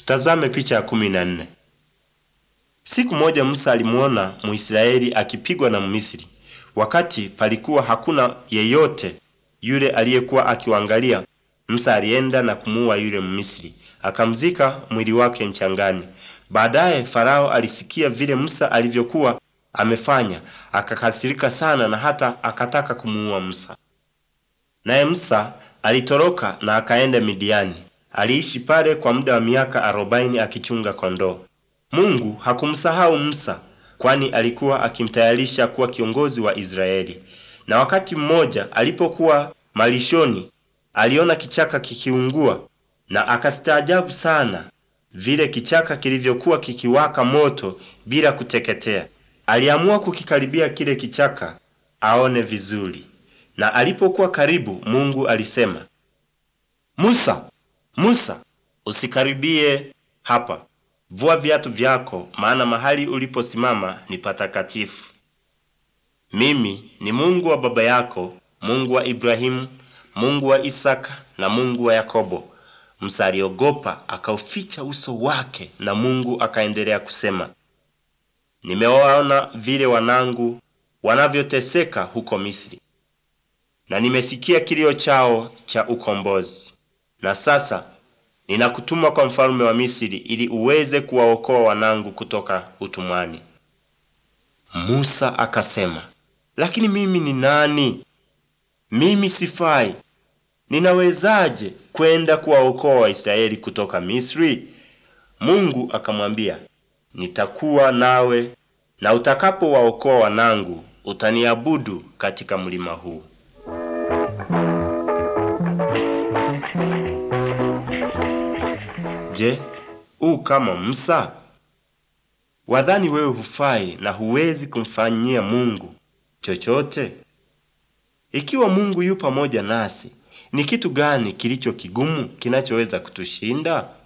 Tutazame picha ya kumi na nne. Siku moja Musa alimuona Mwisraeli akipigwa na Mmisri, wakati palikuwa hakuna yeyote yule aliyekuwa akiwaangalia. Musa alienda na kumuua yule Mmisri, akamzika mwili wake mchangani. Baadaye Farao alisikia vile Musa alivyokuwa amefanya, akakasirika sana na hata akataka kumuua Musa. Naye Musa alitoroka na akaenda Midiani. Aliishi pale kwa muda wa miaka arobaini akichunga kondoo. Mungu hakumsahau Musa, kwani alikuwa akimtayarisha kuwa kiongozi wa Israeli. Na wakati mmoja alipokuwa malishoni, aliona kichaka kikiungua na akastaajabu sana vile kichaka kilivyokuwa kikiwaka moto bila kuteketea. Aliamua kukikaribia kile kichaka aone vizuri, na alipokuwa karibu, Mungu alisema, Musa, Musa, usikaribie hapa. Vua viatu vyako, maana mahali uliposimama ni patakatifu. Mimi ni Mungu wa baba yako, Mungu wa Ibrahimu, Mungu wa Isaka na Mungu wa Yakobo. Musa aliogopa, akauficha uso wake, na Mungu akaendelea kusema, nimewaona vile wanangu wanavyoteseka huko Misri, na nimesikia kilio chao cha ukombozi. Na sasa ninakutuma kwa mfalme wa Misri ili uweze kuwaokoa wanangu kutoka utumwani. Musa akasema, lakini mimi ni nani? Mimi sifai. Ninawezaje kwenda kuwaokoa Waisraeli kutoka Misri? Mungu akamwambia, nitakuwa nawe na utakapowaokoa wanangu utaniabudu katika mlima huu. Je, u kama Musa? Wadhani wewe hufai na huwezi kumfanyia Mungu chochote? Ikiwa Mungu yu pamoja nasi, ni kitu gani kilicho kigumu kinachoweza kutushinda?